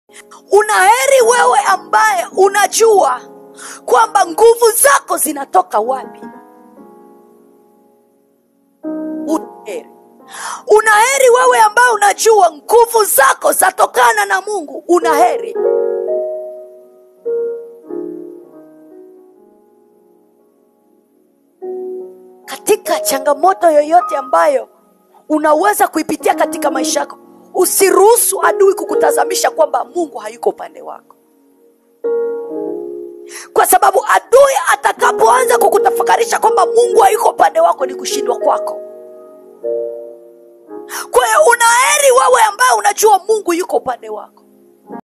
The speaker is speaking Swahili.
unaheri wewe ambaye unajua kwamba nguvu zako zinatoka wapi unaheri unaheri wewe ambaye unajua nguvu zako zatokana na mungu unaheri katika changamoto yoyote ambayo unaweza kuipitia katika maisha yako usiruhusu adui kukutazamisha kwamba mungu hayuko upande wako kwa sababu adui atakapoanza kukutafakarisha kwamba mungu hayuko upande wako ni kushindwa kwako kwa hiyo unaheri wewe ambaye unajua mungu yuko upande wako